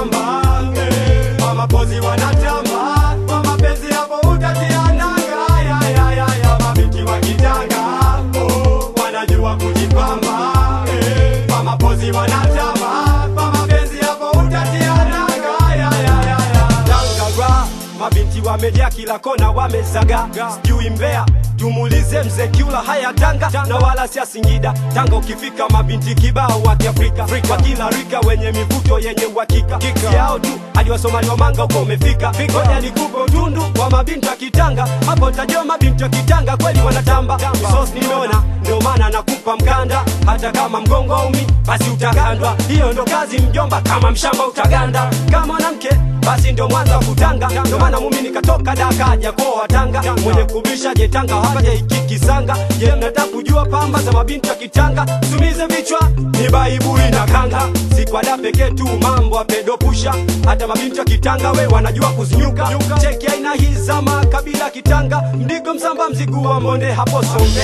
kujipamba eh, kwa mapozi wanatamba kwa mapenzi hapo utatia nanga ya, ya, ya, ya. mabinti wa kitanga oh, wanajua kujipamba eh, kwa mapozi wanatamba kwa mapenzi hapo utatia nanga ya, ya, ya, ya. Tangara, mabinti wamejaa kila kona wamezaga sijui mbea tumulize mzee kiula haya tanga na wala sia singida tanga ukifika mabinti kibao wa kiafrika wa kila rika wenye mivuto yenye uhakika yao tu hadi wasomali wa manga uko umefika ngoja nikupe utundu wa mabinti wa kitanga hapo tajua mabinti wa kitanga kweli wanatamba sos nimeona ndio maana nakupa mkanda hata kama mgongo umi basi utagandwa hiyo ndo kazi mjomba kama mshamba utaganda kama mwanamke basi ndio mwanza kutanga ndio maana mumi nikatoka daka jakoa tanga mwenye kubisha jetanga hakaja ikikisanga je mnataka kujua pamba za mabinti wa kitanga sumize vichwa ni baibui na kanga si kwa da pekee tu mambo apedopusha hata mabinti wa kitanga we wanajua kuzinyuka cheki aina hii za makabila kitanga mdigo msamba mzigu wa monde hapo sombe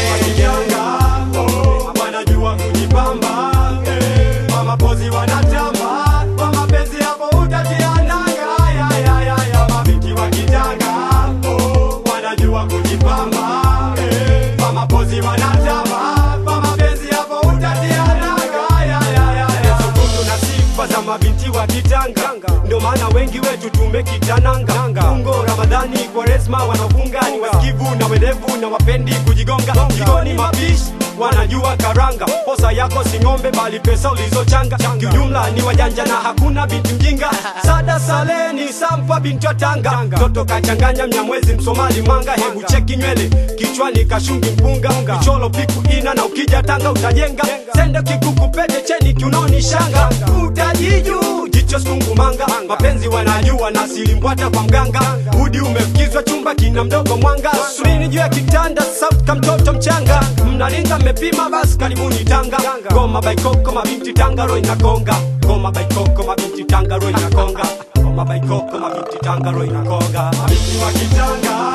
wanajua kujipamba eh, kwa mapozi wanatamba kwa mapenzi hapo utatia nanga ya, ya, ya, ya. mabinti wa kitanga oh, wanajua kujipamba eh, kwa mapozi wanatamba kwa mapenzi hapo utatia nanga ya, ya, ya, ya. Sukutu na sifa za mabinti wa kitanga ndio maana wengi wetu tumekitananga ungo ramadhani kwaresma wanafunga ni wasikivu na werevu na wapendi kujigonga jikoni mapishi wanajua karanga posa yako si ng'ombe bali pesa ulizochanga kiujumla ni wajanja na hakuna binti mjinga sada saleni sampa binti wa tanga toto kachanganya mnyamwezi msomali manga hebu cheki nywele kichwani kashungi mpunga kicholo piku ina na ukija tanga utajenga sende kikuku pete cheni kiunoni shanga utajiju jicho sungumanga mapenzi wanajua na silimbwata kwa mganga udi umefikizwa chumba kina mdogo mwanga subini juu ya kitanda sauti ka mtoto mchanga mnalinga mmepima basi karibuni tanga goma baikoko mabinti tanga ro inakonga goma baikoko mabinti tanga ro inakonga goma baikoko mabinti tanga ro inakonga mabinti wa kitanga